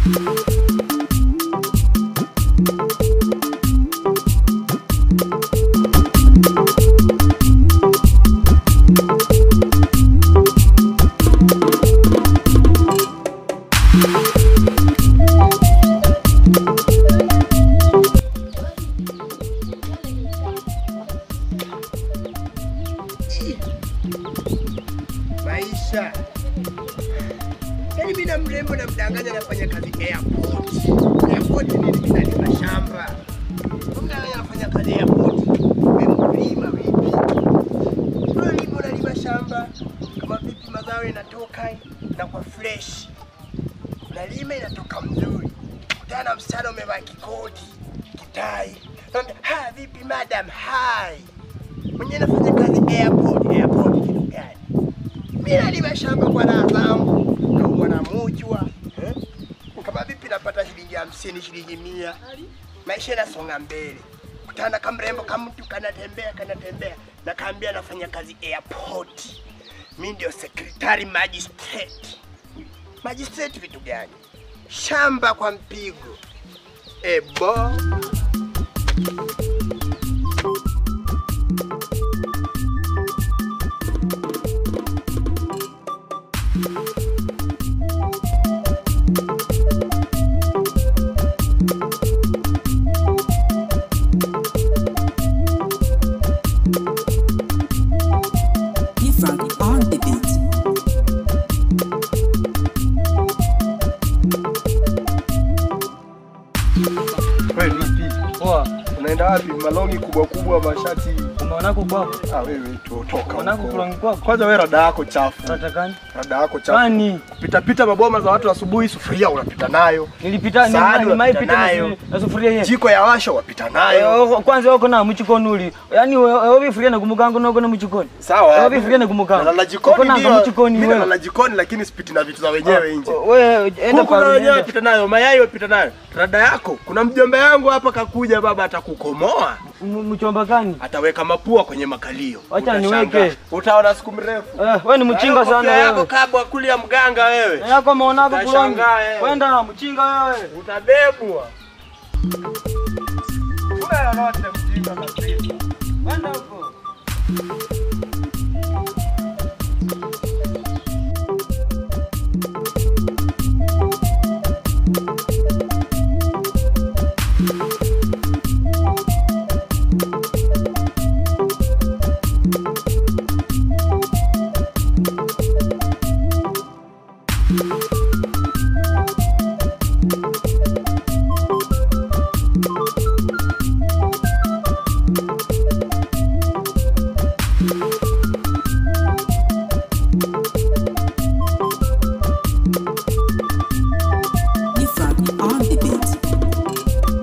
Maisha. Yaani mimi na mrembo na mdanganya nafanya kazi airport. Airport ni mimi nalima shamba. Kumbe wewe unafanya kazi airport. Wewe mkulima vipi? Unalima unalima shamba. Kama vipi mazao yanatoka na kwa fresh. Unalima inatoka mzuri. Kutana na msichana umevaa kikoti, kitai. Naambia, "Ha, vipi madam? Hi." Mwenye nafanya kazi airport. Airport kitu gani? Mimi nalima shamba kwa raha zangu, naumwa na mujwa eh? Kama vipi napata shilingi hamsini, shilingi mia, maisha yanasonga mbele. Kutana kamrembo kamtu kanatembea kanatembea, nakaambia nafanya kazi airport. Mi ndio secretary magistrate. Magistrate vitu gani? Shamba kwa mpigo. Ebo. Different on the beat. Wewe vipi? Poa, Unaenda wapi? Malongi kubwa kubwa, mashati. umeonako kwako? Ah, wewe tu toka Umeonako huko. kulongi kwako? Kwanza wewe rada yako chafu. Unatakani? Rada yako chafu. Kwani Pita pita maboma za watu asubuhi, sufuria unapita nayo. nilipita Sahani nimai unapita pita nayo. na- na sufuria hiyo. Jiko ya washa wapita nayo. Eh, Kwanza wako na muchikonuli. Yaani wewe bifuria na kumukango noko na muchikoni. Sawa. Wewe bifuria na kumukango. Nalala jikoni Uko na ndio. muchikoni Mimi wewe. nalala jikoni lakini sipiti na vitu za wenyewe nje. Wewe enda Kuku na kwa wenyewe nenda. pita nayo, mayai wapita nayo. Rada yako, kuna mjomba yangu hapa kakuja baba atakukomoa. M- Mchomba gani? Ataweka mapua kwenye makalio. Wacha Utashangaa. niweke. Utaona siku mrefu. Eh, wewe ni mchinga Hayo sana kofia yako wewe. kabwa kulia mganga wewe. Na Yako maonako kulongi. Utashangaa, eh. Kwenda mchinga wewe. Utabebwa. Kuna lolote mjinga kabisa. Kwenda huko. Different on the beat.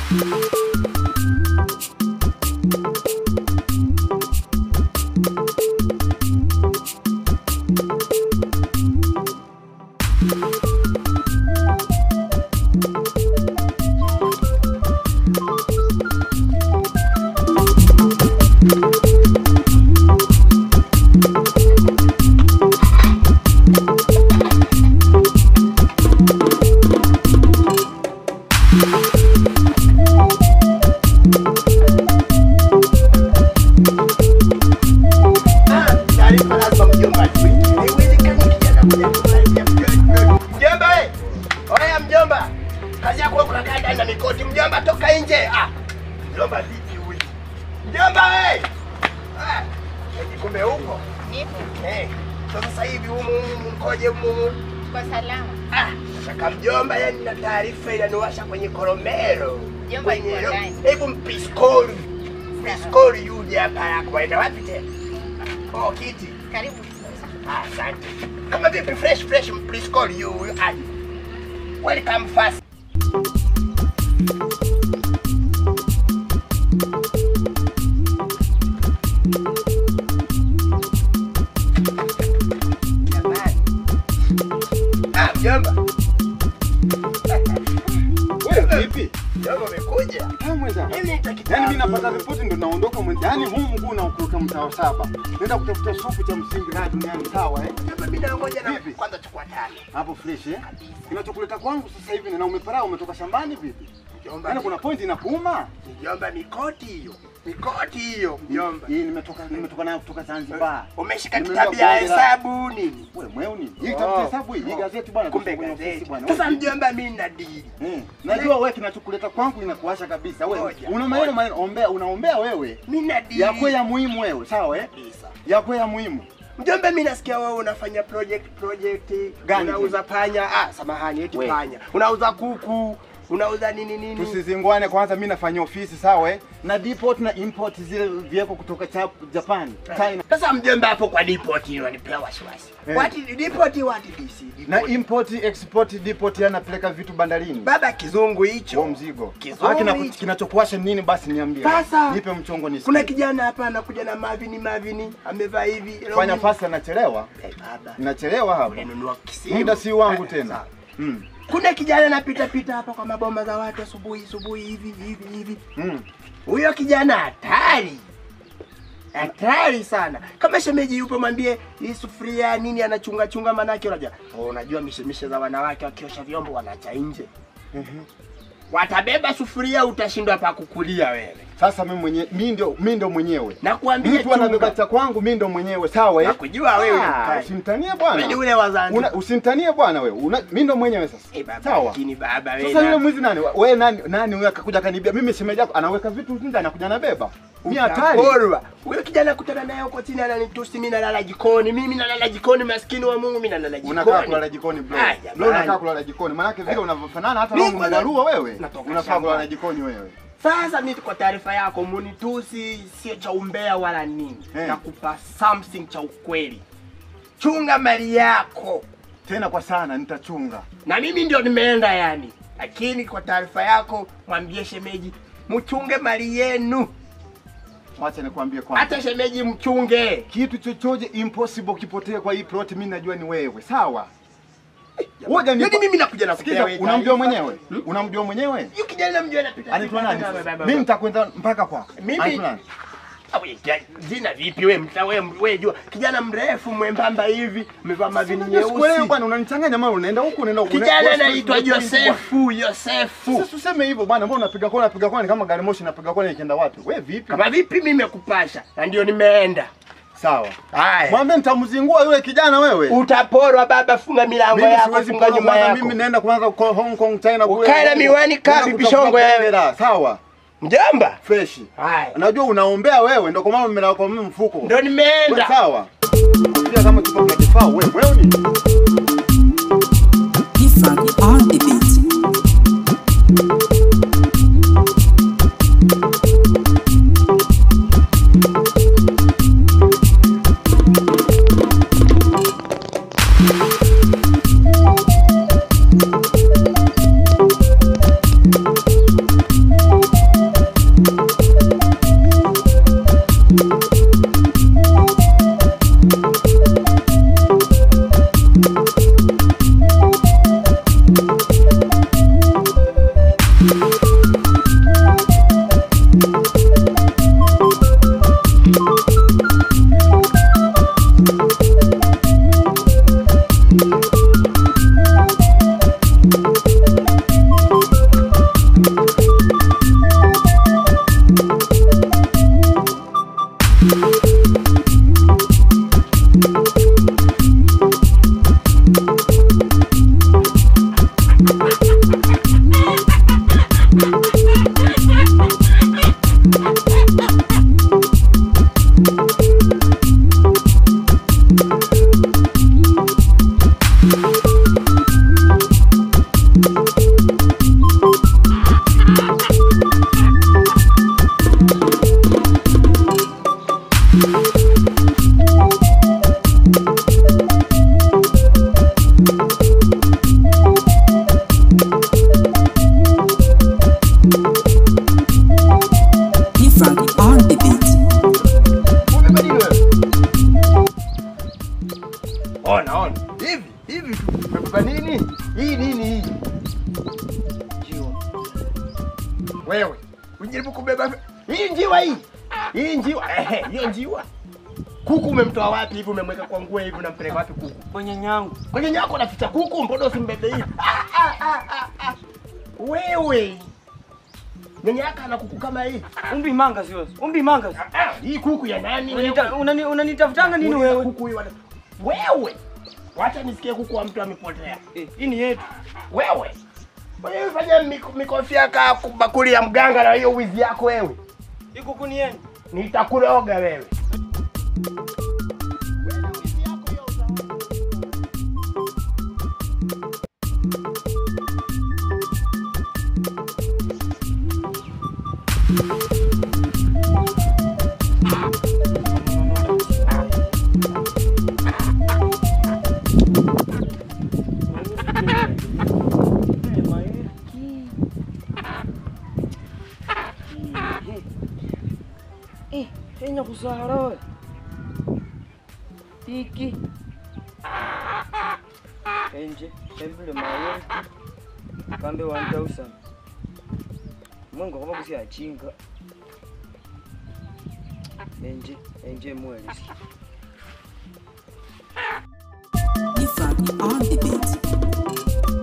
Ah, taarifa lazima mjomba ajue. Haiwezekani kijana kuja kumalizia mjomba. Mjomba we! Oya mjomba. Kazi yako wewe kukaa ndani na mikoti. Mjomba toka nje. Ah. Mjomba vipi huyu? Mjomba we! Ah. eti Kumbe huko. Nipo Eh. so Sasa hivi humu humu mkoje humu? kwa salama. Ah, shaka mjomba, yani na taarifa inaniwasha kwenye koromero. Mjomba Kwenye yuko ro- ndani. Hebu mpiskoli. Mpiskoli yuje hapa yako. Waenda wapi tena? Oh, kiti. Karibu. Ah, Asante. Kama vipi fresh fresh please call you aje. Welcome fast. Jamani. Ah, mjomba. Wewe Vipi? Mjomba umekuja? Ah, mwenzangu. Mimi nitakitabu. Yaani mimi napata ripoti ndo naondoka mwenza. Yaani huu mguu unaokuruka mtaa wa saba. Naenda kutafuta supu cha msingi na duniani sawa eh? Mjomba mimi nangoja na Vipi? kwanza chukua tano. Hapo fresh eh? Kinachokuleta kwangu sasa hivi na umeparaa umetoka shambani vipi? Mjomba. Yaani kuna point inakuuma? Mjomba mikoti hiyo. Mikoti hiyo mjomba. Hii nimetoka nimetoka nayo kutoka Zanzibar. Umeshika Nimeenda kitabu ya kuongea- hesabu nini? Wewe mweu nini? Hii kitabu cha hesabu hii, hii gazeti bwana. Kumbe tusome kwenye ofisi gazeti. bwana. Sasa Wewe- mjomba mimi nina dili. Eh, najua wewe kinachokuleta kwangu inakuasha kabisa. Wewe Ngoja, una maneno ngoja. maneno ombea unaombea wewe. Mimi nina dili. Yakwe ya muhimu wewe, sawa eh? kabisa. Yakwe ya muhimu. Mjomba mimi nasikia wewe unafanya project project Gani unauza panya. Ah, samahani eti We. panya. Unauza kuku, unauza nini nini? Tusizingwane kwanza, mimi nafanya ofisi sawa eh? Na deport na import zile vieko kutoka cha Japan, China. Sasa mjomba hapo kwa deport hiyo anipea wasiwasi. Eh. What deport what DC? Na Deport. import export deport yanapeleka vitu bandarini. Baba kizungu hicho. Huo mzigo. Kizuri Ah, kina- hicho. kinachokuasha nini basi niambie. Sasa, nipe mchongo nisikie. Kuna kijana hapa anakuja na mavini mavini, amevaa hivi. fanya fast anachelewa. Eh, baba. Nachelewa hapa. Unanunua kisimu. Muda si wangu Eh, tena. sawa. Mm. Kuna kijana anapita pita hapa kwa maboma za watu asubuhi asubuhi hivi hivi hivi. Mm. Huyo kijana hatari. Hatari sana. Kama shemeji yupo mwambie hii sufuria nini anachunga chunga manake unajua. Oh, unajua mishemishe za wanawake wakiosha vyombo wanaacha nje. Watabeba sufuria utashindwa pa kukulia wewe. Sasa mimi mwenyewe mimi ndio mimi ndio mwenyewe. Nakuambia Mtu anabeba chunga. cha kwangu mimi ndo mwenyewe sawa eh? Nakujua wewe ni Ah, mkali. Usimtanie Wewe bwana. ni ule wa Zanzibar. Una- Usimtanie bwana wewe. Una- Mimi ndo mwenyewe sasa. Eh, baba, Sawa. lakini baba wewe. Sasa yule na- mwizi nani? Wewe nani nani huyo akakuja kanibia? Mimi shemeji yako anaweka vitu nje anakuja anabeba. Mimi hatari. Utaporwa. Huyo kijana kutana naye huko chini ananitusi mimi nalala jikoni. Mimi nalala jikoni maskini wa Mungu mimi nalala jikoni. Unakaa kulala jikoni bro. Ah, jamani. Bro unakaa kulala jikoni. Maana vile unavyofanana hata Mimi wewe kwanza- unarua wewe. Natoka Unafaa shambani. kulala jikoni wewe. Sasa mimi kwa taarifa yako munitusi sio cha umbea wala nini. Eh. Nakupa something cha ukweli. Chunga mali yako. Tena kwa sana nitachunga. Na mimi ndio nimeenda yani. Lakini kwa taarifa yako mwambie shemeji mchunge mali yenu. Wacha nikwambie kwanza. Hata shemeji mchunge. kitu chochote impossible kipotee kwa hii plot, mimi najua ni wewe, sawa? Ngoja Yaani mimi nakuja na Sikiza, unamjua mwenyewe? Unamjua mwenyewe? Yuko kijana namjua anapita. Anaitwa nani? Baba, sasa? baba, Mimi baba. nitakwenda mpaka kwako. Mimi- Anaitwa nani? Ah, we, ja- Jina vipi we mta we we jua kijana mrefu mwembamba hivi amevaa mavini Unajua sikuelewi nyeusi. bwana, unanichanganya mara unaenda huku unaenda huku. Kijana Wewe- anaitwa wewe- Josefu, Josefu. Sasa useme hivyo bwana, mbona unapiga kona unapiga kona ni kama gari moshi inapiga kona ikienda wapi? Wewe vipi? Kama vipi mimi nimekupasha na ndio nimeenda. Sawa. Haya. Mwambie nitamzingua yule kijana wewe. Utaporwa baba, funga milango Mimi yako, siwezi funga kuona nyuma kwanza, yako. mimi naenda kwanza kwa Hong Kong China kule. Ukae na miwani kaa Naenda bibi kutafuta shongo wewe. hela, Sawa. Mjomba. Fresh. Haya. Najua unaombea wewe ndio kwa maana mmelala kwa mimi mfuko. Ndio nimeenda. Sawa. Pia kama kipo kinajifaa wewe, wewe ni Different on the beat. Wewe ujaribu kubeba hii njiwa hii hii njiwa ehe, hiyo njiwa kuku umemtoa wapi hivi? Umemweka kwa nguo hivi, unampeleka wapi kuku? Kwa nyanyangu. Kwenye nyako naficha kuku, mbona usimbebe hivi? Ah, ah, ah, ah, ah. Wewe nyanya yako ana kuku kama hii? Umbi manga sio? Umbi manga. sio? Ah, ah, hii kuku ya nani? Unanita- unani- Unanitafutanga nini Uliza wewe? Kuku hii wana... Wewe wacha nisikie kuku wa mtu amepotea. Eh, Hii ni yetu. Wewe wewe fanya mik- mikofi yaka bakuli ya mganga na hiyo wizi yako wewe, Hii kuku ni yenu. nitakuroga wewe. Eh, kenya kusahara we. Tiki. Enje, kembile mawe. Kambe 1000. Mungu kama kusi achinga. Enje, enje mwelisi. Ifak on the beat.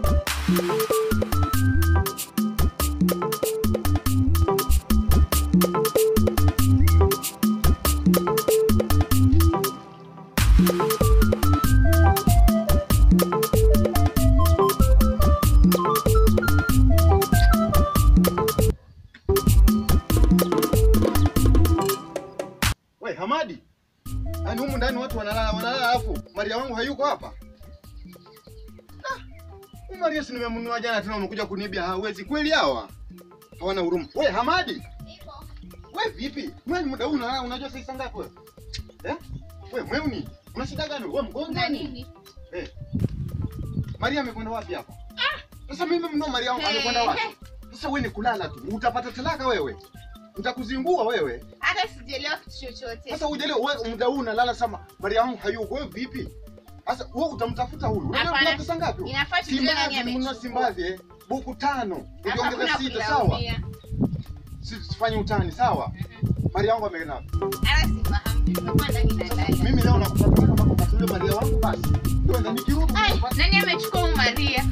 We Hamadi, yaani humu ndani watu wanalala wanalala, alafu Maria wangu hayuko hapa. Ah, huyu Maria si nimemnunua jana, tena umekuja kunibia. Hawezi kweli hawa, hawana huruma. We Hamadi, we vipi? Mwe muda huu unalala, unajua sasa ngapi wewe? Eh? We mweuni, una shida gani? We mgonjwa nini? Eh. Maria amekwenda wapi hapa? Sasa mimi mnunua Maria wangu amekwenda wapi? Sasa wewe ni kulala tu, utapata talaka wewe. Nitakuzingua wewe. hata sijaelewa kitu chochote. Sasa ujele wewe muda huu unalala sama Maria wangu hayuko wewe vipi? Sasa wewe utamtafuta huyu. Unajua Hapana. kuna pesa ngapi? Inafaa tujue nani Simbazi mnunua amechukua. Simbazi eh. Buku tano. Hapa Ukiongeza hakuna sita sawa? kulaumia. Si- Sifanye utani sawa? Maria wangu ameenda. wapi? Hata sifahamu, tumekuwa ndani na ndani. Mimi leo nakutafuta kama kwa yule Maria wangu basi. Ndio ndio nikirudi Ai, nitapata- nani amechukua huyu Maria?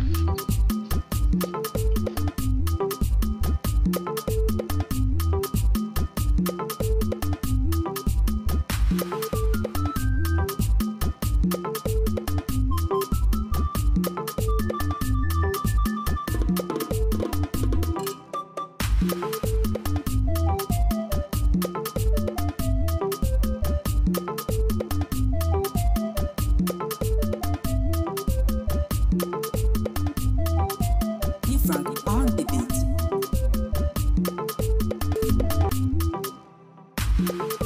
Ifak on the beat.